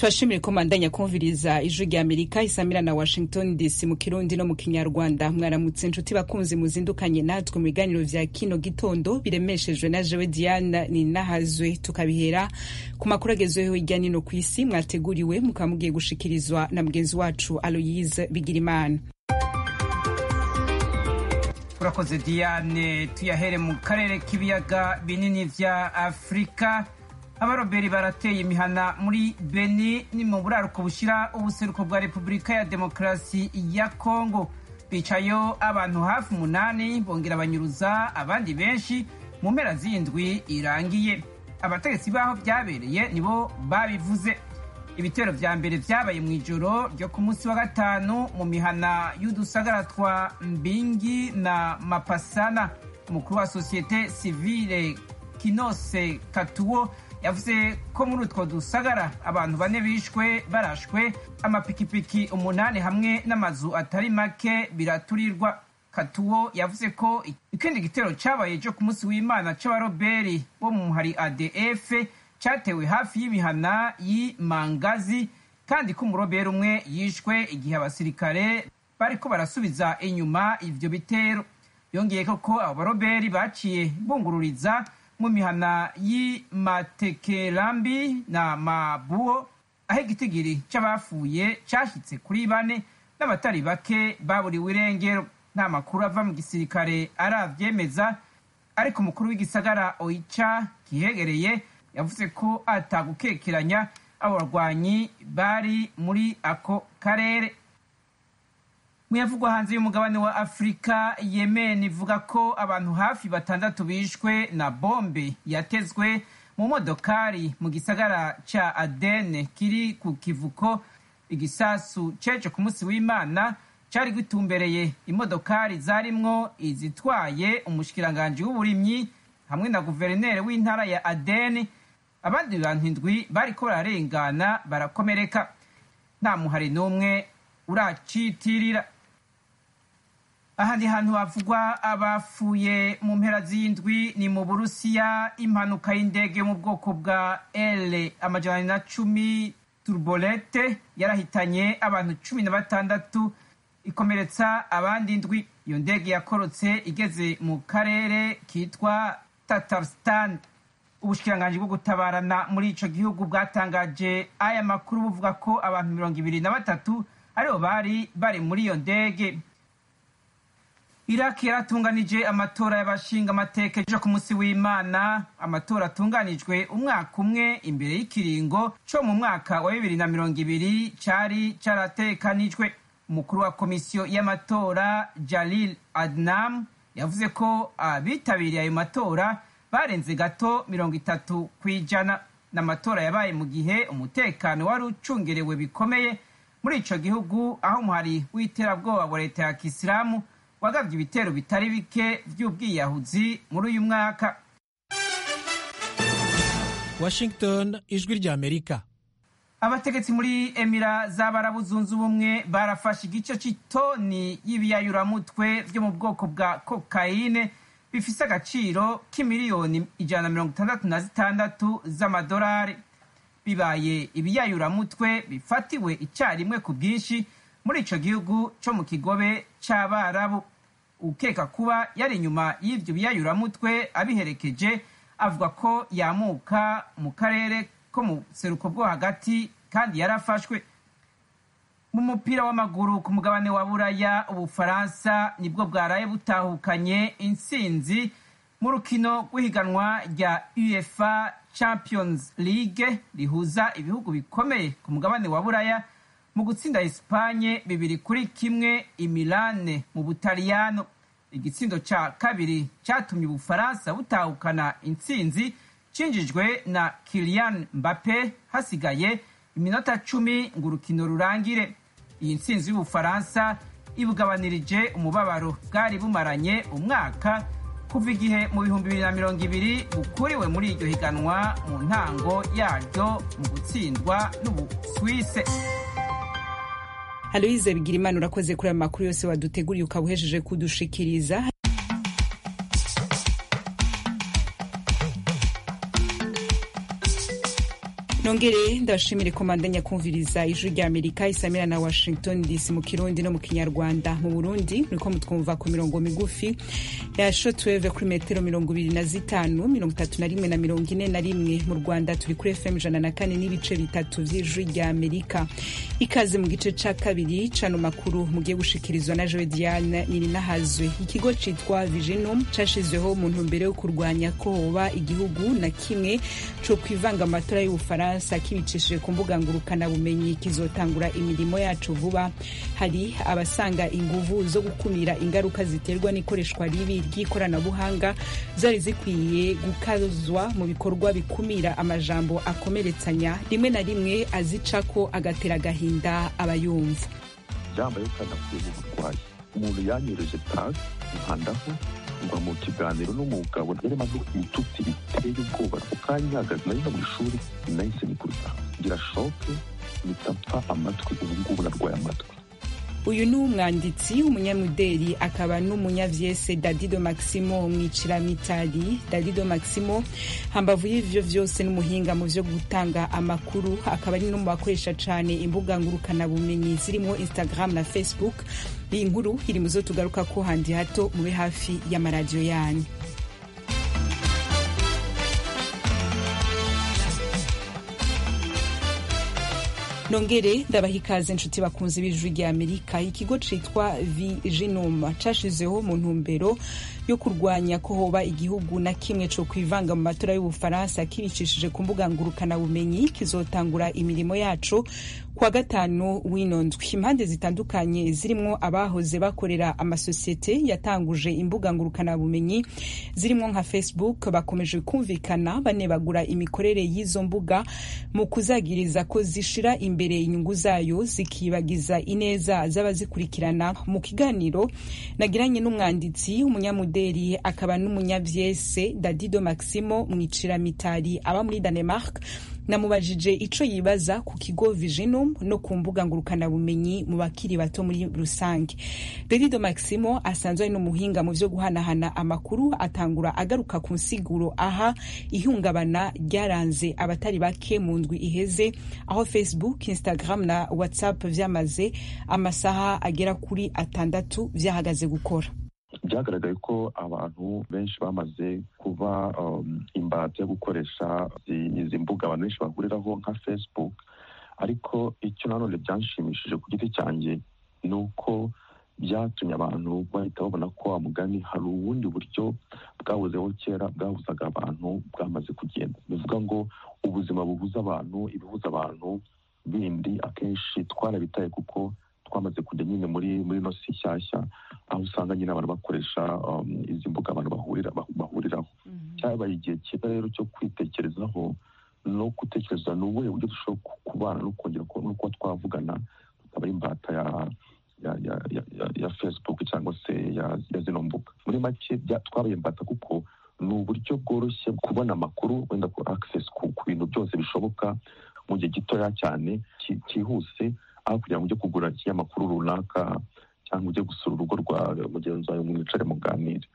turashimire ko mandanya kumviriza ijwi rya amerika isamira na washington dc mu kirundi no mu kinyarwanda mwaramutse inshuti bakunzi muzindukanye natwe mu biganiro vya kino gitondo biremeshejwe na jewe diana ninahazwe tukabihera ku makuru agezweho hirya nino ku isi mwateguriwe mukaba mugiye gushikirizwa na mugenzi wacu aloyise bigirimana urakoze diane tuyahere mu karere k'ibiyaga binini vya afurika abaroberi barateye imihana muri beni ni mu buraruko bushyira ubuseruko bwa repubulika ya demokarasi ya kongo bicayo abantu hafi umunani bongera banyuruza abandi benshi mu mpera z'indwi irangiye abategetsi b'aho byabereye nibo babivuze ibitero vya mbere vyabaye mu ijoro ryo ku munsi wa gatanu mu mihana y'udusagara twa mbingi na mapasana umukuru wa sosiyete sivile kinose katuwo yavuze ko muri utwo dusagara abantu bane bishwe barashwe amapikipiki umunani hamwe n'amazu atari make biraturirwa katuwo yavuze ko ikindi gitero cabaye cyo ku munsi w'imana c'abaroberi bo mu muhari adf cyatewe hafi y'imihana y'imangazi kandi ko umuroberi umwe yishwe igihe abasirikare bariko barasubiza inyuma ivyo bitero yongeye ko abo baroberi baciye bungururiza mu mihana y'Imatekerambi na Mabuo aho igitigiri c'abafuye cashyitse kuri bane n'abatari bake baburiwe irengero nta makuru ava mu gisirikare aravyemeza ariko umukuru w'igisagara Oicha kihegereye yavuze ko atagukekeranya abo barwanyi bari muri ako karere muyavugwa hanze y'umugabane wa afurika yemen ivuga ko abantu hafi batandatu bishwe na bombe yatezwe mu modokari mu gisagara ca adene kiri ku kivuko igisasu ceje ku munsi w'imana cari gitumbereye imodokari zarimwo izitwaye umushikiranganji w'uburimyi hamwe na guverineri w'intara ya adene abandi bantu indwi bariko bararengana barakomereka nta muhari n'umwe uracitirira ahandi hantu havugwa abafuye mu mpera z'indwi ni mu burusiya impanuka y'indege yo mu bwoko bwa l amajana na cumi turbolete yarahitanye abantu cumi na batandatu ikomeretsa abandi indwi iyo ndege yakorotse igeze mu karere kitwa tatarstan ubushikiranganji bwo gutabarana muri ico gihugu bwatangaje aya makuru buvuga ko abantu mirongo ibiri na batatu aribo bari bari muri iyo ndege iraki yaratunganije amatora y'abashinga amateka ejo ku munsi w'imana amatora atunganijwe umwaka umwe imbere y'ikiringo co mu mwaka wa bibiri na mirongo ibiri cari caratekanijwe umukuru wa komisiyo y'amatora jalil adnam yavuze ko abitabiriye ayo matora barenze gato mirongo itatu ku ijana n'amatora yabaye mu gihe umutekano wari ucungerewe bikomeye muri ico gihugu aho umuhari w'iterabwoba wa leta ya kisilamu wagabye ibitero bitari bike vy'ubwiyahuzi muri uyu mwaka washington ijwi rya amerika abategetsi muri emira z'abarabu zunze ubumwe barafashe igice c'itoni y'ibiyayuramutwe vyo mu bwoko bwa kokayine bifise agaciro k'imiliyoni ijana na mirongo itandatu na zitandatu z'amadolari bibaye ibiyayuramutwe bifatiwe icyarimwe ku bwinshi muri ico gihugu co mu kigobe c'abarabu ukeka kuba yari inyuma y'ivyo biyayuramutwe abiherekeje avuga ko yamuka mu karere ko mu seruko bwo hagati kandi yarafashwe mu mupira w'amaguru ku mugabane wa buraya ubufaransa nibwo bwaraye butahukanye intsinzi mu rukino rw'ihiganwa rya uefa champions league rihuza ibihugu bikomeye ku mugabane wa buraya mu gutsinda Espanye bibiri kuri kimwe imilane mu butaliyano igitsindo ca kabiri catumye ubufaransa butahukana intsinzi cinjijwe na Kylian Mbappe hasigaye iminota cumi ngo urukino rurangire iyi ntsinzi y'ubufaransa ibugabanirije umubabaro bwari bumaranye umwaka kuva igihe mu bihumbi bibiri na mirongo ibiri bukuriwe muri iryo higanwa mu ntango yaryo mu gutsindwa n'ubuswise aloyize bigirimana urakoze kuri aya makuru yose waduteguriye ukaba uhejeje kudushikiriza nongere ndabashimire komandanya kumviriza ijwi rya amerika isamira na washington dc mu kirundi no mu kinyarwanda mu burundi muriko mutwumva ku mirongo migufi ya shotweve kuri metero mirongo ibiri na zitanu mirongo itatu na rimwe na mirongo ine na rimwe mu rwanda turi kuri fm ijana na kane n'ibice bitatu vy'ijwi rya amerika ikaze mu gice ca kabiri cano makuru mugiye gushikirizwa na joe diane nininahazwe ikigo citwa viginum cashizweho mu ntumbero yo kurwanya ko hoba igihugu na kimwe co kwivanga amatora y'ubufaransa Ubufaransa kibicishije ku mbuga ngurukanabumenyi kizotangura imirimo yacu vuba hari abasanga inguvu zo gukumira ingaruka ziterwa n'ikoreshwa ribi ry'ikoranabuhanga zari zikwiye gukazwa mu bikorwa bikumira amajambo akomeretsanya rimwe na rimwe azicako agatera agahinda abayumva byambaye ukadakwiye uburwayi umuntu yanyereje pasi nkandaho ngwa mu kiganiro n'umugabo yarimo avuga ibitutsi biteye ubwoba ako kanya ihagaze nari no mu ishuri nahise nikubita ngira shoke mpita amatwi ubu ngubu narwaye amatwi uyu ni umwanditsi umunyamudeli akaba n'umunyavyese dadido maximo mwiciramitari dadido maximo hambavu y'ivyo vyose n'umuhinga mu vyo gutanga amakuru akaba ari no mu bakoresha cane imbuga ngurukanabumenyi zirimo instagram na facebook iyi nkuru iri muzo tugaruka ko handi hato mube hafi y'amaradiyo yanyu nongere ndabaha ikaze inshuti bakunze b'ijwi rya amerika ikigo citwa viginum cashizeho mu ntumbero yo kurwanya ko hoba igihugu na kimwe co kwivanga mu matora y'ubufaransa kibicishije ku mbuga ngurukanabumenyi kizotangura imirimo yaco kwa gatanu w'ino ndwi impande zitandukanye zirimwo abahoze bakorera amasosiyete yatanguje imbuga ngurukanabumenyi zirimwo nka facebook bakomeje kumvikana banebagura imikorere y'izo mbuga mu kuzagiriza ko zishira imbere inyungu zayo zikibagiza ineza z'abazikurikirana mu kiganiro nagiranye n'umwanditsi umunyamudeli akaba n'umunyavyese dadido maximo mwiciramitari aba muri danemark namubajije ico yibaza ku kigo viginum no ku mbuga ngurukanabumenyi mu bakiri bato muri rusange dadido maximo asanzwe ari n'umuhinga mu vyo guhanahana amakuru atangura agaruka ku nsiguro aha ihungabana ryaranze abatari bake mu ndwi iheze aho facebook instagram na whatsapp vyamaze amasaha agera kuri atandatu vyahagaze gukora byagaragaye ko abantu benshi bamaze kuba imbata yo gukoresha izi mbuga abantu benshi bahuriraho nka facebook ariko icyo nanone byanshimishije ku giti cyanjye ni uko byatumye abantu bahita babona ko wa mugani hari ubundi buryo bwahozeho kera bwahuzaga abantu bwamaze kugenda bivuga ngo ubuzima buhuza abantu ibihuza abantu bindi akenshi twarabitaye kuko twamaze kujya nyine muri muri ino si nshyashya aho usanga nyine abantu bakoresha izi mbuga abantu bahurira bahuriraho cyabaye igihe cyiza rero cyo kwitekerezaho no gutekereza ni ubuhe buryo dushobora kubana no kongera no kuba twavugana tukaba ari imbata ya ya ya ya ya facebook cyangwa se ya zino mbuga muri make twabaye imbata kuko ni uburyo bworoshye kubona amakuru wenda ku access ku bintu byose bishoboka mu gihe gitoya cyane cyihuse aho kugira ngo ujye kugura ikinyamakuru runaka cyangwa ujye gusura urugo rwa mugenzi wawe mwicare muganire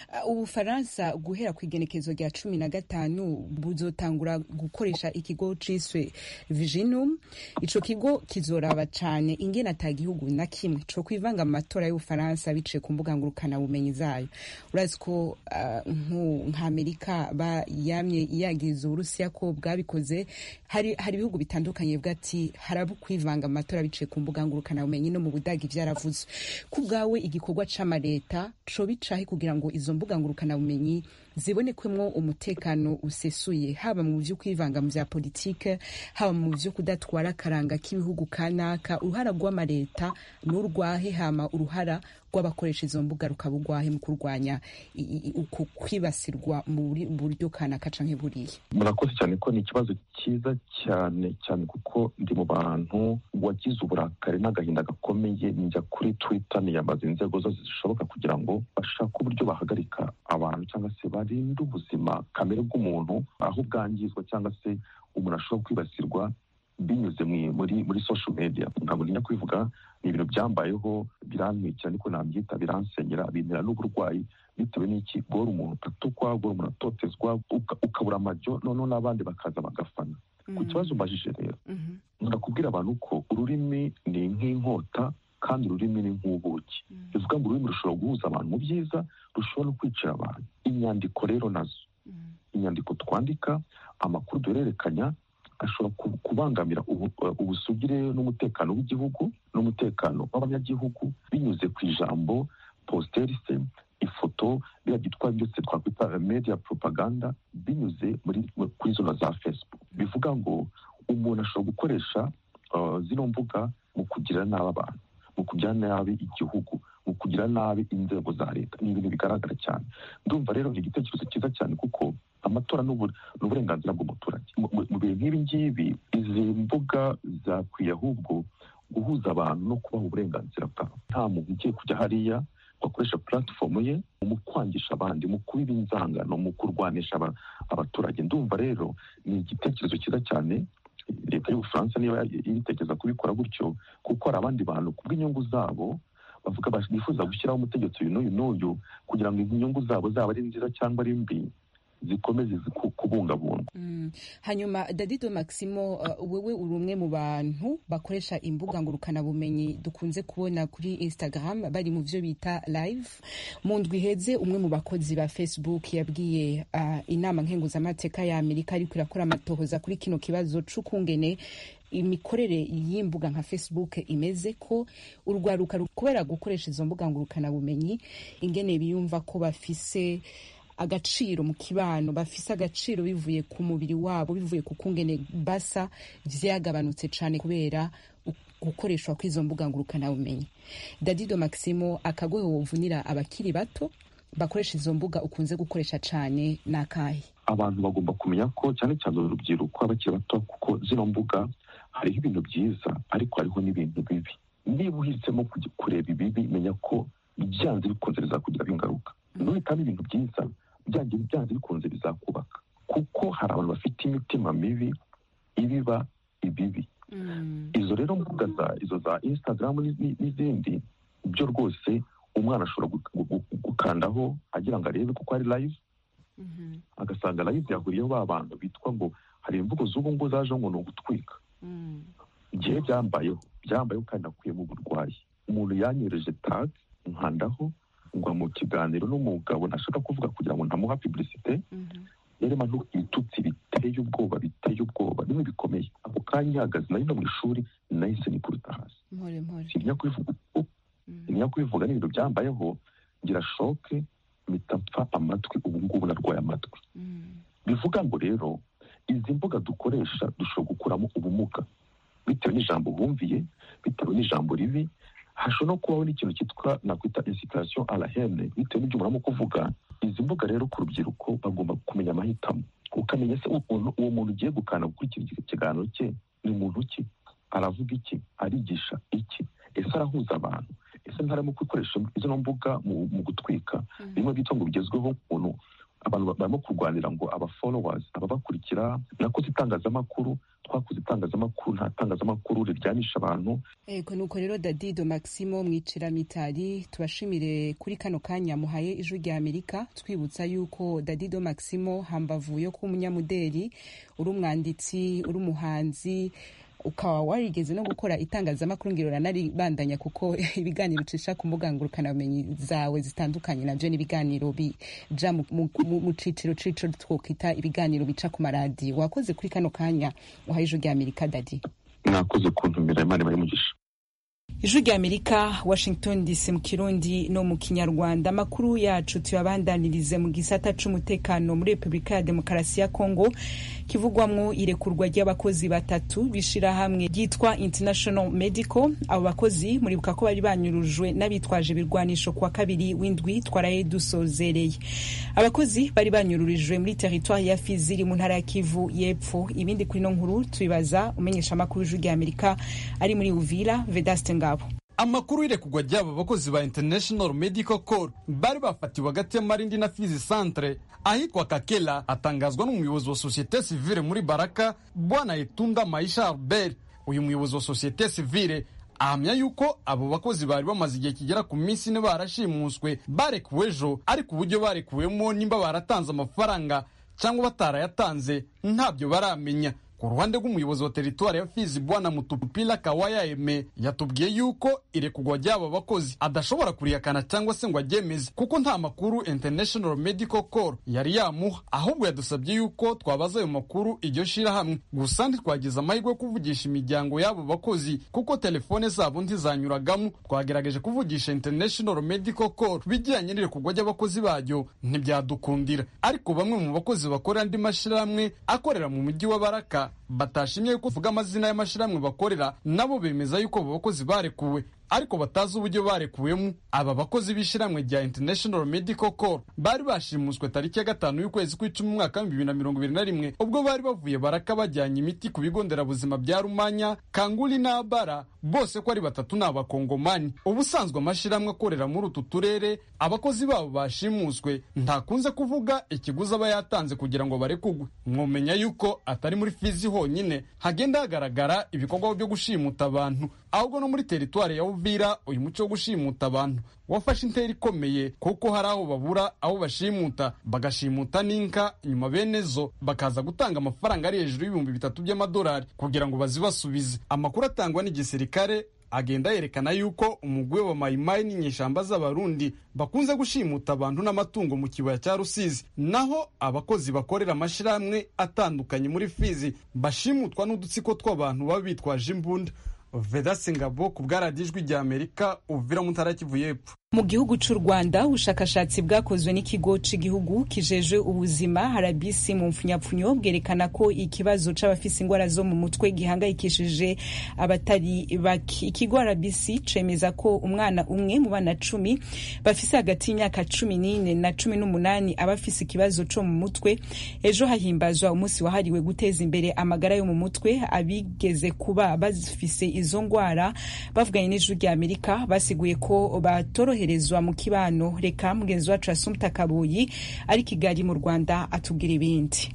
ubufaransa guhera ku igenekezo rya cumi na gatanu buzotangura gukoresha ikigo ciswe viginum ico kigo kizoraba cane ingene ata gihugu na kimwe co kwivanga mu matora y'ubufaransa biciye ku mbuga ngurukanabumenyi zayo urazi ko uh, nk'amerika yamye yagiriza uburusiya ko bwabikoze hari hari ibihugu bitandukanye bivuga ati harabo kwivanga mu matora biciye ku mbuga ngurukanabumenyi no mu budagi vyaravuzwe ku bwawe igikorwa c'amaleta co bicahe kugira ngo izo mbuga ngurukanabumenyi zibonekwemwo umutekano usesuye haba mu vyo kwivanga mu vya politike haba mu vyo kudatwara akaranga k'ibihugu kanaka uruhara rw'amaleta n'urwahe hama uruhara rw'abakoresha izo mbuga rukaba urwahe mu kurwanya uku kwibasirwa mu buryo kanaka canke buriya murakoze cyane ko ni ikibazo cyiza cyane cyane kuko ndi mu bantu wagize uburakari n'agahinda gakomeye njya kuri twitter niyambaza inzego zose zishoboka kugira ngo bashake uburyo bahagarika abantu cyangwa se barinde ubuzima kamere bw'umuntu aho bwangizwa cyangwa se umuntu ashobora kwibasirwa binyuze muri muri social media ntabwo ntinya kwivuga ni ibintu byambayeho birantwikira niko nabyita biransenyera bintera n'uburwayi bitewe n'iki guhora umuntu atukwa guhora umuntu atotezwa ukabura amajyo noneho n'abandi bakaza bagafana ku kibazo mbajije rero ndakubwira abantu ko ururimi ni nk'inkota kandi ururimi ni nk'ubuki bivuga ngo ururimi rushobora guhuza abantu mu byiza rushobora no kwicira abantu inyandiko rero nazo inyandiko twandika amakuru duhererekanya ashobora kubangamira ubusugire n'umutekano w'igihugu n'umutekano w'abanyagihugu binyuze ku ijambo positerise ifoto biriya byitwa byose twakwita media propaganda binyuze muri kuri zona za facebook bivuga ngo umuntu ashobora gukoresha zino mbuga mu kugira nabi abantu mu kugira nabi igihugu mu kugira nabi inzego za leta ni ibintu bigaragara cyane ndumva rero ni igitekerezo cyiza cyane kuko amatora ni uburenganzira bw'umuturage mu bihe nk'ibi ngibi izi mbuga zakwiye ahubwo guhuza abantu no kubaha uburenganzira bwabo nta muntu ugiye kujya hariya bakoresha puratifomu ye mu kwangisha abandi mu kubiba inzangano mu kurwanisha abaturage ndumva rero ni igitekerezo cyiza cyane leta y'ubufaransa niba ibitekereza kubikora gutyo kuko hari abandi bantu ku bw'inyungu zabo bavuga bifuza gushyiraho umutegetsi uyu n'uyu n'uyu kugira ngo inyungu zabo zaba ari nziza cyangwa ari mbi zikomeze kubungabungwa hanyuma dadido maximo wowe uri umwe mu bantu bakoresha imbuga ngurukanabumenyi dukunze kubona kuri instagram bari mu byo bita live mu ndwi iheze umwe mu bakozi ba facebook yabwiye inama nkenguzamateka ya amerika ariko irakora amatohoza kuri kino kibazo c'ukungene imikorere y'imbuga nka facebook imeze ko urwaruka kubera gukoresha izo mbuga ngurukanabumenyi ingene biyumva ko bafise agaciro mu kibano bafise agaciro bivuye ku mubiri wabo bivuye ku kungene basa vyagabanutse cane kubera gukoreshwa kw'izo mbuga ngurukanabumenyi dadido maximo akagohe wovunira abakiri bato bakoresha izo mbuga ukunze gukoresha cane ni akahe abantu bagomba kumenya ko cyane cyane urubyiruko abakiri bato kuko zino mbuga hariho ibintu byiza ariko hariho n'ibintu bibi niba uhisemo kureba ibibi menya ko byanze bikunze bizakugiraho ingaruka nuhitamo ibintu byiza byanze byanze bikunze bizakubaka kuko hari abantu bafite imitima mibi ibiba ibibi izo rero mbuga za izo za instagram n'izindi byo rwose umwana ashobora gukandaho agira ngo arebe kuko ari live agasanga live yahuriyeho ba bantu bitwa ngo hari imvugo z'ubu ngubu zaje ngo ni ugutwika igihe byambayeho byambayeho kandi nakuyemo uburwayi umuntu yanyereje tag nkandaho ngwa mu kiganiro n'umugabo ntashaka kuvuga kugira ngo ntamuha publicite yarema ibitutsi biteye ubwoba biteye ubwoba bimwe bikomeye ako kanya ihagaze nari no mu ishuri nahise nikubita hasi simenya kubivuga uko simenya kubivuga n'ibintu byambayeho ngira shoke mpita mpfa amatwi ubu ngubu narwaye amatwi bivuga ngo rero izi mbuga dukoresha dushobora gukuramo ubumuga bitewe n'ijambo bumviye bitewe n'ijambo ribi hashobora no kubaho n'ikintu cyitwa nakwita insitirasiyo arahene bitewe n'ibyo muramo kuvuga izi mbuga rero ku rubyiruko bagomba kumenya amahitamo ukamenya se uwo muntu ugiye gukanda gukurikira ikiganiro cye ni muntu ki aravuga iki arigisha iki ese arahuza abantu ese ntarimo gukoresha izo mbuga mu gutwika bimwe byitwa ngo bigezweho ukuntu abantu barimo kurwanira ngo aba followers ababakurikira nakoze itangazamakuru twakoze itangazamakuru nta tangazamakuru riryanisha abantu ego nuko rero dadido maximo mwicira mitari tubashimire kuri kano kanya muhaye ijwi rya amerika twibutsa yuko dadido maximo hambavu yo kuba umunyamuderi uri umwanditsi uri umuhanzi ukaba warigeze no gukora itangazamakuru ngiro ranaribandanya kuko ibiganiro ucisha ku mbuga ngurukanabumenyi zawe zitandukanye nabyo n'ibiganiro bija mu ciciro ciciro twokwita ibiganiro bica ku maradiyo wakoze kuri kano kanya uhaye ijwi rya amerika dadi mwakoze kuntumira imana ibari mugisha ijwi rya amerika washington dc mu kirundi no mu kinyarwanda amakuru yacu tuyabandanirize mu gisata c'umutekano muri repubulika ya demokarasi ya kongo kivugwamwo irekurwa ry'abakozi batatu b'ishirahamwe ryitwa international medical abo bakozi muribuka ko bari banyurujwe n'abitwaje ibirwanisho kuwa kabiri w'indwi twaraye dusozereye abakozi bari banyururijwe muri teritwari ya fizi iri mu ntara ya kivu y'epfo ibindi kuri no nkuru tubibaza umenyesha amakuru y'ijwi rya amerika ari muri uvira vedaste ngabo amakuru y'irekugwa ry'aba bakozi ba international medical corps bari bafatiwe hagati ya marindi na fizi centre ahitwa kakela atangazwa n'umuyobozi wa sosiyete sivile muri baraka bwana etunda maisha albert uyu muyobozi wa sosiyete sivile ahamya yuko abo bakozi bari bamaze igihe kigera ku minsi ine barashimuswe barekuwe ejo ariko uburyo barekuwemo nimba baratanze amafaranga cyangwa batarayatanze ntabyo baramenya ku ruhande rw'umuyobozi wa teritwari ya fizi bwana mutupila kawaya eme yatubwiye yuko irekugwa ry'aba bakozi adashobora kurihakana cyangwa se ngo aryemeze kuko nta makuru international medical corps yari yamuha ahubwo yadusabye yuko twabaza ayo makuru iryo shirahamwe gusa ntitwagize amahirwe yo kuvugisha imiryango y'abo bakozi kuko telefone zabo ntizanyuragamo twagerageje kuvugisha international medical corps bijyanye n'irekugwa ry'abakozi baryo ntibyadukundira ariko bamwe mu bakozi bakorera andi mashyirahamwe akorera mu mujyi wa baraka batashimye yuko tuvuga amazina y'amashyirahamwe bakorera nabo bemeza yuko abo bakozi barekuwe ariko batazi uburyo barekuwemo aba bakozi b'ishyirahamwe rya international medical corps bari bashimuswe tariki ya gatanu y'ukwezi kw'icumi umwaka w'ibihumbi bibiri na mirongo ibiri na rimwe ubwo bari bavuye baraka bajyanye imiti ku bigo nderabuzima bya rumanya kanguli n'abara bose ko ari batatu ni abakongomani ubusanzwe amashyirahamwe akorera muri utu turere abakozi babo bashimuswe ntakunze kuvuga ikiguzi aba yatanze kugira ngo barekugwe mwomenya yuko atari muri fizi honyine hagenda hagaragara ibikorwa byo gushimuta abantu ahubwo no muri teritwari ya uvira uyu muco wo gushimuta abantu wafashe intera ikomeye kuko hari aho babura aho bashimuta bagashimuta n'inka nyuma bene zo bakaza gutanga amafaranga ari hejuru y'ibihumbi bitatu by'amadolari kugira ngo bazibasubize amakuru atangwa n'igisirikare agenda yerekana yuko umugwi wa mayimayi n'inyeshamba z'abarundi bakunze gushimuta abantu n'amatungo mu kibaya cya rusizi naho abakozi bakorera amashyirahamwe atandukanye muri fizi bashimutwa n'udutsiko tw'abantu baba bitwaje imbunda vedasi ngabo ku bwaradijwi rya amerika uvira mu ntara kivu y'epfo mu gihugu cy'u rwanda ubushakashatsi bwakozwe n'ikigo cy'igihugu kijeje ubuzima harabisi mu mpfunyapfunyo bwerekana ko ikibazo c'abafise ingwara zo mu mutwe gihangayikishije abatari bake ikigo harabisi cemeza ko umwana umwe mu bana cumi bafise hagati y'imyaka cumi n'ine na cumi n'umunani aba afise ikibazo co mu mutwe ejo hahimbazwa umunsi wahariwe guteza imbere amagara yo mu mutwe abigeze kuba bafise izo ngwara bavuganye n'ijwi rya amerika basiguye ko batoro koroherezwa mu kibano reka mugenzi wacu asumta kabuyi ari kigali mu rwanda atubwira ibindi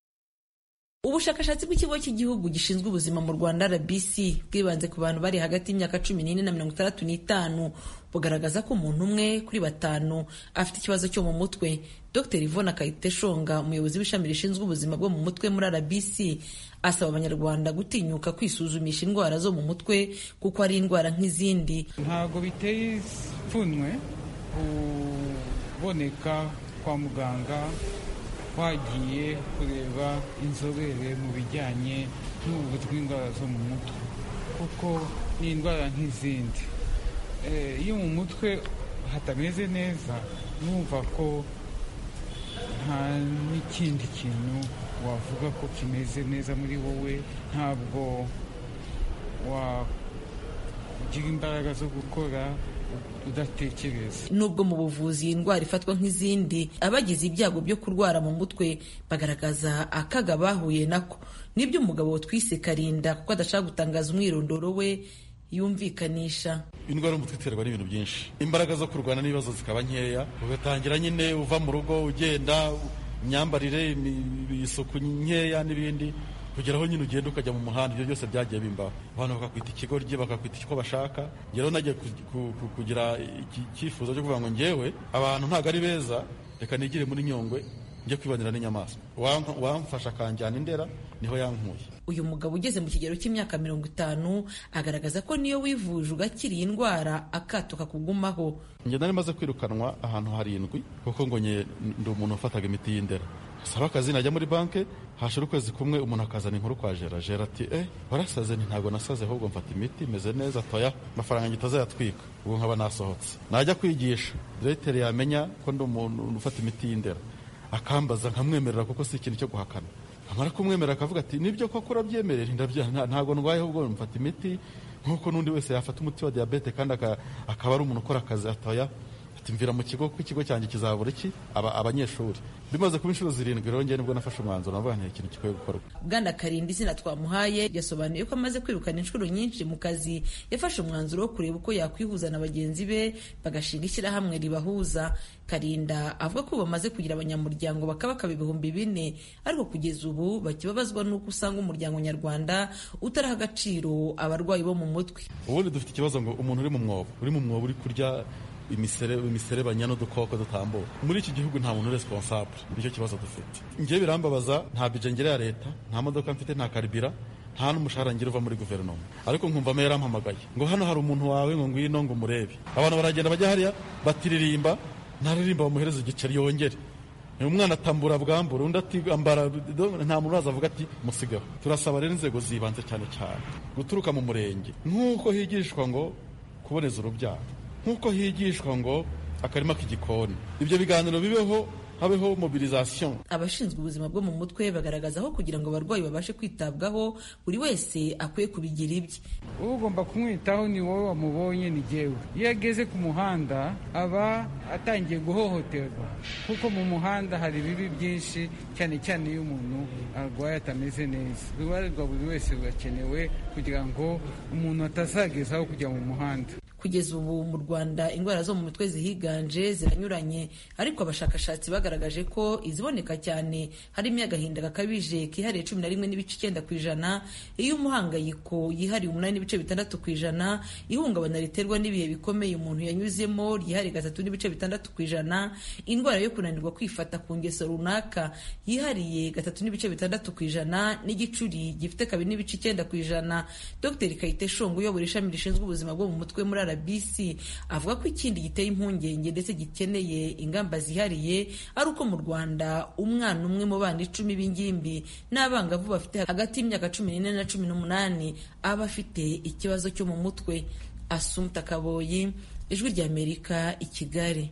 ubushakashatsi bw'ikigo cy'igihugu gishinzwe ubuzima mu rwanda rbc bwibanze ku bantu bari hagati y'imyaka cumi n'ine na mirongo itandatu n'itanu bugaragaza ko umuntu umwe kuri batanu afite ikibazo cyo mu mutwe dr ivona kayiteshonga umuyobozi w'ishami rishinzwe ubuzima bwo mu mutwe muri rbc asaba abanyarwanda gutinyuka kwisuzumisha indwara zo mu mutwe kuko ari indwara nk'izindi ntabwo biteye ipfunwe kuboneka kwa muganga wagiye kureba inzobere mu bijyanye n'ubuvuzi bw'indwara zo mu mutwe kuko ni indwara nk'izindi iyo mu mutwe hatameze neza numva ko nta n'ikindi kintu wavuga ko kimeze neza muri wowe ntabwo wagira imbaraga zo gukora udatekereza nubwo mu buvuzi iyi ndwara ifatwa nk'izindi abagize ibyago byo kurwara mu mutwe bagaragaza akaga bahuye nako nibyo umugabo twise karinda kuko adashaka gutangaza umwirondoro we yumvikanisha indwara y'umutwe iterwa n'ibintu byinshi imbaraga zo kurwana n'ibibazo zikaba nkeya ugatangira nyine uva mu rugo ugenda imyambarire isuku nkeya n'ibindi kugera aho nyine ugenda ukajya mu muhanda ibyo byose byagiye bimbaho abantu bakakwita ikigoryi bakakwita icyo bashaka rero nagiye kugira icyifuzo cyo kuvuga ngo ngewe abantu ntabwo ari beza reka nigire muri nyungwe njye kwibanira n'inyamaswa wamfasha akanjyana indera niho yankuye uyu mugabo ugeze mu kigero cy'imyaka mirongo itanu agaragaza ko niyo wivuje ugakira iyi ndwara akato kakugumaho njye nari maze kwirukanwa ahantu harindwi kuko ngo ndi umuntu wafataga imiti y'indera saba akazi najya muri banki hashira ukwezi kumwe umuntu akazana inkuru kwa jera jera ati eh warasaze nti ntabwo nasaze ahubwo mfata imiti meze neza toya amafaranga njye itazayatwika ubwo nkaba nasohotse najya kwigisha diregiteri yamenya ko ndi umuntu ufata imiti y'indera akambaza nkamwemerera kuko si ikintu cyo guhakana amara kumwemerera akavuga ati nibyo koko urabyemerera ntabwo ndwaye ahubwo mfata imiti nk'uko n'undi wese yafata umuti wa diyabete kandi akaba ari umuntu ukora akazi atoya mvira mu kigo kuko ikigo cyanjye kizabura iki abanyeshuri bimaze kuba inshuro zirindwi rero njye nibwo nafashe umwanzuro navuga nti ikintu gikwiye gukorwa bwana karinda izina twamuhaye yasobanuye ko amaze kwirukana inshuro nyinshi mu kazi yafashe umwanzuro wo kureba uko yakwihuza na bagenzi be bagashinga ishyirahamwe ribahuza karinda avuga ko bamaze kugira abanyamuryango bakabakaba ibihumbi bine ariko kugeza ubu bakibabazwa n'uko usanga umuryango nyarwanda utaraha agaciro abarwayi bo mu mutwe ubundi dufite ikibazo ngo umuntu uri mu mwobo uri mu mwobo uri kurya imiserebanya n'udukoko dutambuka muri iki gihugu nta muntu responsable nicyo kibazo dufite ngewe birambabaza nta bije ngera ya leta nta modoka mfite nta karibira nta n'umushahara ngira uva muri guverinoma ariko nkumva meya yarampamagaye ngo hano hari umuntu wawe ngo ngwino ngo umurebe abantu baragenda bajya hariya batiririmba ntaririmba bamuhereza igiceri yongere umwana atambura bwambura undi atambara nta muntu uraza avuga ati musigaho turasaba rero inzego zibanze cyane cyane guturuka mu murenge nk'uko higishwa ngo kuboneza urubyaro nk'uko higishwa ngo akarima k'igikoni ibyo biganiro bibeho habeho mobilisation abashinzwe ubuzima bwo mu mutwe bagaragaza aho kugira ngo abarwayi babashe kwitabwaho buri wese akwiye kubigira ibye ugomba kumwitaho ni wowe wamubonye ni jyewe iyo ageze ku muhanda aba atangiye guhohoterwa kuko mu muhanda hari ibibi byinshi cyane cyane iyo umuntu arwaye atameze neza uruhare rwa buri wese rurakenewe kugira ngo umuntu atazagezaho kujya mu muhanda kugeza ubu mu rwanda indwara zo mu mutwe zihiganje ziranyuranye ariko abashakashatsi bagaragaje ko iziboneka cyane harimo agahinda gakabije kihariye cumi na rimwe n'ibice icyenda ku ijana iy'umuhangayiko yihariye umunani n'ibice bitandatu ku ijana ihungabana riterwa n'ibihe bikomeye umuntu yanyuzemo ryihariye gatatu n'ibice bitandatu ku ijana indwara yo kunanirwa kwifata ku ngeso runaka yihariye gatatu n'ibice bitandatu ku ijana n'igicuri gifite kabiri n'ibice icyenda ku ijana dr kayite shongo uyobora ishami rishinzwe ubuzima bwo mu mutwe muri RBC avuga ko ikindi giteye impungenge ndetse gikeneye ingamba zihariye ari uko mu Rwanda umwana umwe mu bana icumi b'ingimbi n'abangavu bafite hagati y'imyaka cumi n'ine na cumi n'umunani aba afite ikibazo cyo mu mutwe Asumta Kaboyi ijwi ry'Amerika i Kigali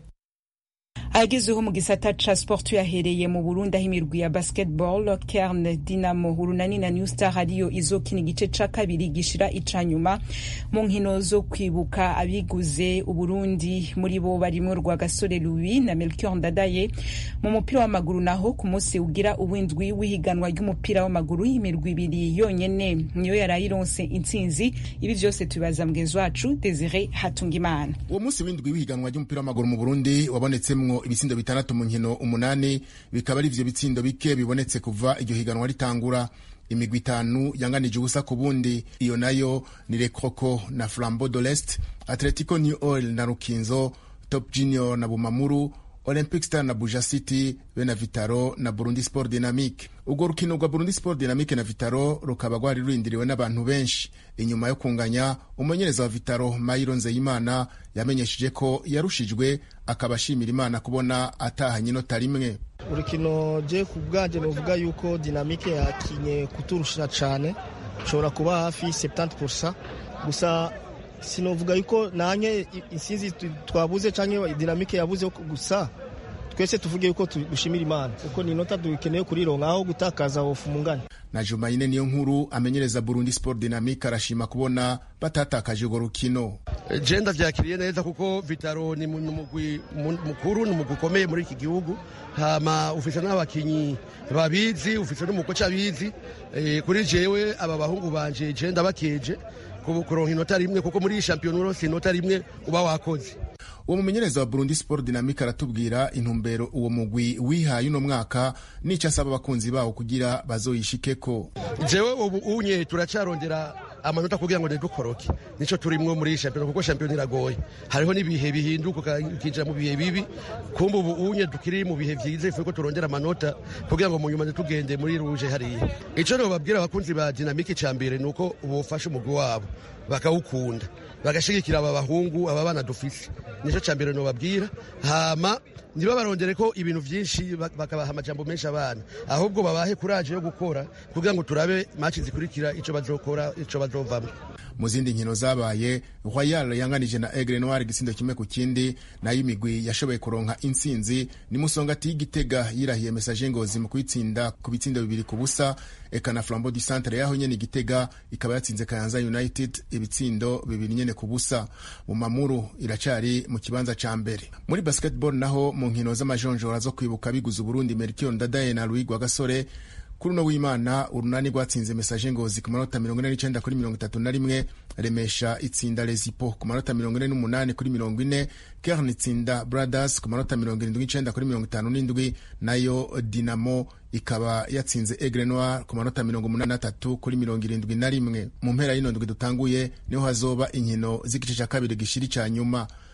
agezeho mu gisata ca sport yahereye mu Burundi aho imirwi ya basketball Kern Dinamo Urunani na New Star ariyo izokina igice ca kabiri gishira ica nyuma mu nkino zo kwibuka abiguze Uburundi muri bo barimwo Rwagasore Louis na Melchior Ndadaye mu mupira w'amaguru naho ku munsi ugira uwindwi w'ihiganwa ry'umupira w'amaguru imirwi ibiri yonyene niyo yarayironse intsinzi ibi vyose tubibaza mugenzi wacu Desire Hatungimana uwo munsi w'indwi w'ihiganwa ry'umupira w'amaguru mu Burundi wabonetsemwo ibitsindo bitandatu mu nkino umunani bikaba ari ivyo bitsindo bike bibonetse kuva iryo higanwa ritangura imigwi itanu yanganije ubusa ku bundi iyo nayo ni Lekoko na Flambeau de l'Est Atletico New Oil na Rukinzo Top Junior na Bumamuru Olympic Star na Buja City be na Vitaro na Burundi Sport Dynamique urwo rukino rwa Burundi Sport Dynamique na Vitaro rukaba rwari rurindiriwe n'abantu benshi inyuma yo kunganya umumenyereza wa Vitaro Mayiro Nzeyimana yamenyesheje ko yarushijwe akaba ashimira Imana kubona atahanye inota rimwe urukino je ku bwanje novuga yuko Dynamique yakinye kuturusha cane ushobora kuba hafi 70% gusa sinovuga yuko nanye insinzi twabuze canke Dynamique yabuze gusa twese tuvuge yuko dushimira Imana kuko ni inota dukeneye kurironka aho gutakaza hofu mungana na Jumaine niyo nkuru amenyereza Burundi Sport Dynamique arashima kubona batatakaje urwo rukino je ndavyakiriye neza kuko Vitaro ni umugwi mukuru ni umugwi ukomeye muri iki gihugu hama ufise n'abakinyi babizi ufise n'umukoca abizi e, kuri jewe aba bahungu banje je ndabakeje kuronka inota rimwe kuko muri iyi shampiyona urose inota rimwe uba wakoze uwo mumenyereza wa Burundi Sport Dynamique aratubwira intumbero uwo mugwi wihaye uno mwaka n'ico asaba abakunzi bawo kugira bazoyishikeko jewe ubu unye turacarondera amanota kugira ngo ntidukoroke nico turimwo muri shampiyona kuko shampiyona iragoye hariho n'ibihe bihinduka ukinjira mu bihe bibi kumbe ubu unye tukiri mu bihe vyiza ifuko turondera amanota kugira ngo mu nyuma ntitugende muri ruje hariya ico nobabwira abakunzi ba Dynamique ca mbere nuko bofasha umugwi wabo bakawukunda bagashigikira aba bahungu aba bana dufise nico ca mbere nobabwira hama ntibabarondere ko ibintu vyinshi bakabaha amajambo menshi abana ahubwo babahe kuraje yo gukora kugira ngo turabe maci zikurikira ico bazokora ico bazovamwo mu zindi nkino zabaye Royal yanganije na Aigle Noir igisindo kimwe ku kindi nayo imigwi yashoboye kuronka intsinzi ni Musongati y'Igitega yirahiye Message Ngozi mu kwitsinda ku bitsindo bibiri ku busa eka na Flambeau du Centre yaho nyene Igitega ikaba yatsinze Kayanza United ibitsindo bibiri nyene ku busa mu mamuru iracari mu kibanza ca mbere muri basketball naho mu nkino z'amajonjora zo kwibuka biguze Burundi Melchior Ndadaye na Louis Rwagasore kuri uno w'imana urunani rwatsinze mesaje ngozi ku manota mirongo ine n'icenda kuri mirongo itatu na rimwe remesha itsinda rezipo ku manota mirongo ine n'umunani kuri mirongo ine kern itsinda brothers ku manota mirongo irindwi n'icenda kuri mirongo itanu n'indwi nayo dinamo ikaba yatsinze Aigle Noir ku manota mirongo umunani n'atatu kuri mirongo irindwi na rimwe mu mpera y'ino ndwi dutanguye niho hazoba inkino z'igice ca kabiri gishiri ca nyuma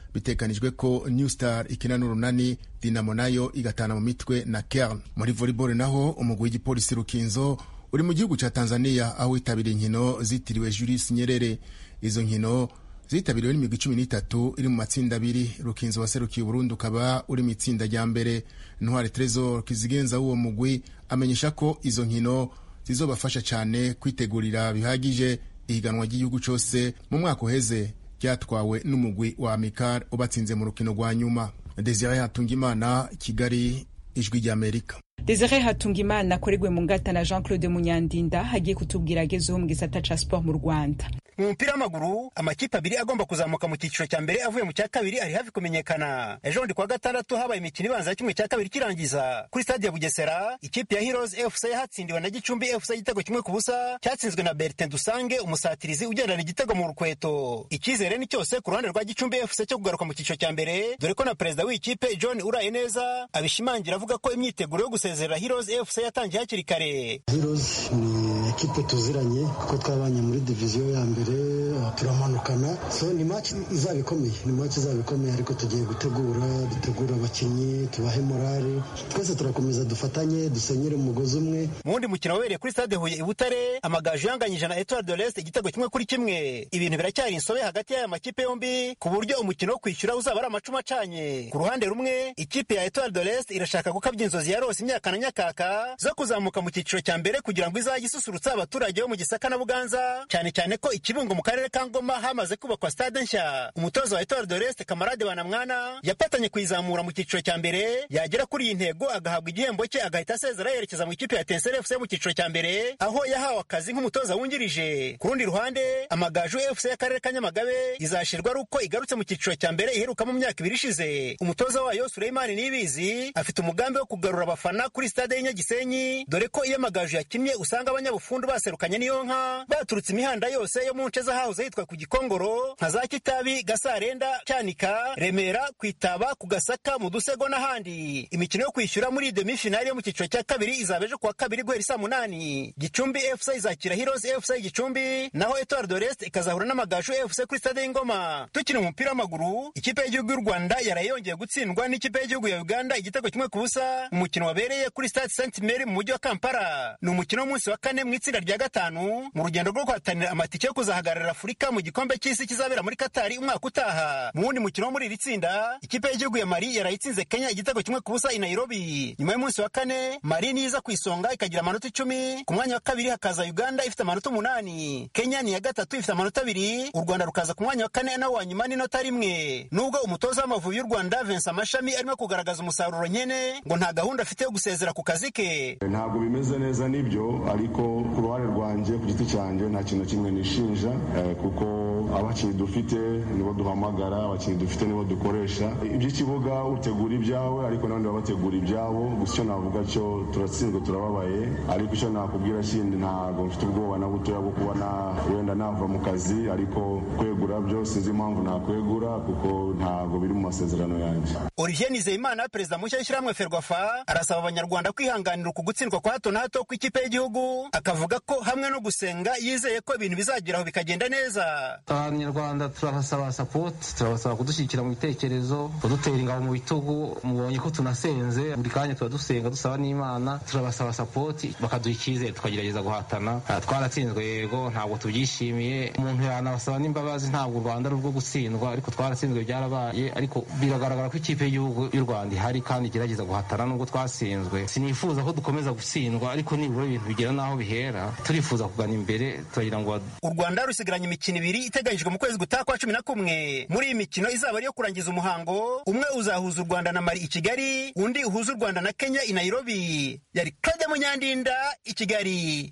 bitekanijwe ko new star ikina n'urunani dinamo nayo igatana mu mitwe na kern muri volleyball naho umugwi w'igipolisi rukinzo uri mu gihugu cya tanzania aho witabiriye inkino zitiriwe julius nyerere izo nkino zitabiriwe n'imigwi cumi n'itatu iri mu matsinda abiri rukinzo waserukiye uburundi ukaba uri mu itsinda rya mbere ntwari tresor kizigenza w'uwo mugwi amenyesha ko izo nkino zizobafasha cyane kwitegurira bihagije ihiganwa ry'igihugu cyose mu mwaka uheze ryatwawe n'umugwi wa amikar ubatsinze mu rukino rwa nyuma desire hatungimana kigali ijwi ry'amerika desire hatungimana akorerwe mu ngata na jean claude munyandinda hagiye kutubwira agezeho mu gisata ca sport mu rwanda mu mupira w'amaguru amakipe abiri agomba kuzamuka mu cyiciro cya mbere avuye mu cya kabiri ari hafi kumenyekana ejo bundi kuwa gatandatu habaye imikino ibanza ya kimwe cya kabiri kirangiza kuri stade ya bugesera ikipe ya heroes fc yatsindiwe na gicumbi fc igitego kimwe ku busa cyatsinzwe na bertin dusange umusatirizi ugendana igitego mu rukweto icyizere ni cyose ku ruhande rwa gicumbi fc cyo kugaruka mu cyiciro cya mbere dore ko na perezida w'ikipe john uraye neza abishimangira avuga ko imyiteguro yo gusezerera heroes fc yatangiye hakiri kare heroes ni ekipe tuziranye kuko twabanye muri diviziyo ya mbere turamanukana so ni match izaba ikomeye ni match izaba ikomeye ariko tugiye gutegura dutegura abakinnyi tubahe morale twese turakomeza dufatanye dusenyere umugozi umwe mu wundi mukino wabereye kuri stade huye i butare amagaju yanganyije na etoile de l'est igitego kimwe kuri kimwe ibintu biracyari insobe hagati y'aya makipe yombi ku buryo umukino wo kwishyura uzaba ari amacumi acanye ku ruhande rumwe ikipe ya etoile de l'est irashaka gukabya inzozi ya rose imyaka na nyakaka zo kuzamuka mu cyiciro cya mbere kugira ngo izajye isusurutsa abaturage bo mu gisaka na buganza cyane cyane ko ikibungo mu karere ka ngoma hamaze kubakwa stade nshya umutoza wa etoile de l'est kamarade banamwana yapatanye kuyizamura mu cyiciro cya mbere yagera kuri iyi ntego agahabwa igihembo cye agahita asezera yerekeza mu ikipe ya tensere fc mu cyiciro cya mbere aho yahawe akazi nk'umutoza wungirije ku rundi ruhande amagaju fc y'akarere ka nyamagabe izashirwa ari uko igarutse mu cyiciro cya mbere iheruka mu myaka ibiri ishize umutoza wayo sureyimani nibizi afite umugambi wo kugarura abafana kuri stade y'inyagisenyi dore ko iyo amagaju yakinnye usanga abanyabufundu baserukanye n'iyo nka baturutse imihanda yose yo mu nce z'ahahoze hitwa ku gikongoro nka za kitabi gasarenda cyanika remera kwitaba ku gasaka mu dusego n'ahandi imikino yo kwishyura muri demi finali yo mu cyiciro cya kabiri izaba ejo kuwa kabiri guhera saa munani gicumbi fc izakira heroes fc gicumbi naho etoile de l'est ikazahura n'amagaju fc kuri stade y'ingoma tukiri umupira w'amaguru ikipe y'igihugu y'u rwanda yaraye yongeye gutsindwa n'ikipe y'igihugu ya uganda igitego kimwe ku busa umukino wabereye kuri stade st mary mu mujyi wa kampala ni umukino w'umunsi wa kane mu itsinda rya gatanu mu rugendo rwo guhatanira amatike yo kuzahagararira afurika mu gikombe cy'isi kizabera muri katari umwaka utaha mu wundi mukino wo muri iri tsinda ikipe y'igihugu ya mari yarayitsinze kenya igitego kimwe ku busa i nairobi nyuma y'umunsi wa kane mari niyo iza ku isonga ikagira amanota icumi ku mwanya wa kabiri hakaza uganda ifite amanota umunani kenya ni iya gatatu ifite amanota abiri u rwanda rukaza ku mwanya wa kane nawo wa nyuma n'inota rimwe nubwo umutoza w'amavubi y'u rwanda vincent mashami arimo kugaragaza umusaruro nkene ngo nta gahunda afite yo gusezera ku kazi ke ntabwo bimeze neza nibyo ariko ku ruhare rwanjye ku giti cyanjye nta kintu na kimwe nishinja kuko abakinnyi dufite nibo duhamagara abakinnyi dufite nibo dukoresha iby'ikibuga utegura ibyawe ariko n'abandi baba bategura ibyabo gusa icyo navuga cyo turatsinzwe turababaye ariko icyo nakubwira kindi ntabwo mfite ubwoba na butoya bwo kuba wenda nava mu kazi ariko kwegura byo sinzi impamvu nakwegura kuko ntabwo biri mu masezerano yanjye olivier nizeyimana perezida mushya w'ishyirahamwe ferwafa arasaba abanyarwanda kwihanganira uku gutsindwa kwa hato na hato kw'ikipe y'igihugu akavuga ko hamwe no gusenga yizeye ko ibintu bizageraho bikagenda neza abanyarwanda turabasaba sapoti turabasaba kudushyigikira mu bitekerezo kudutera ingabo mu bitugu mubonye ko tunasenze buri kanya tuba dusenga dusaba n'imana turabasaba sapoti bakaduha icyizere tukagerageza guhatana twaratsinzwe yego ntabwo tubyishimiye umuntu yanabasaba n'imbabazi ntabwo u rwanda ari urwo gutsindwa ariko twaratsinzwe byarabaye ariko biragaragara ko ikipe y'igihugu y'u rwanda ihari kandi igerageza guhatana nubwo twatsinzwe sinifuza ko dukomeza gutsindwa ariko nibura ibintu bigera n'aho bihera turifuza kugana imbere turagira ngo u rwanda rusigaranye imikino ibiri iteganyijwe mu kwezi gutaha kwa cumi na kumwe muri iyi mikino izaba ari iyo kurangiza umuhango umwe uzahuza u rwanda na mari i kigali undi uhuza u rwanda na kenya i nairobi yari claude munyandinda i kigali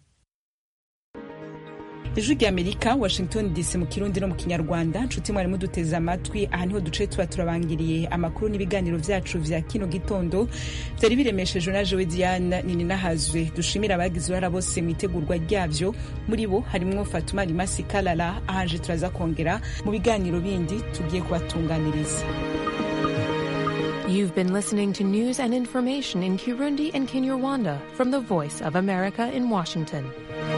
ijwi ry'amerika washington dc mu kirundi no mu kinyarwanda nshuti mwari muduteze amatwi aha niho duce tuba turabangiriye amakuru n'ibiganiro byacu vya kino gitondo byari biremeshejwe na jewe diane nini nahazwe dushimira abagize uruhara bose mu itegurwa ryabyo muri bo harimwo fatuma rimasi kalala ahanje turaza kongera mu biganiro bindi tugiye kubatunganiriza You've been listening to news and information in Kirundi and Kinyarwanda from the Voice of America in Washington.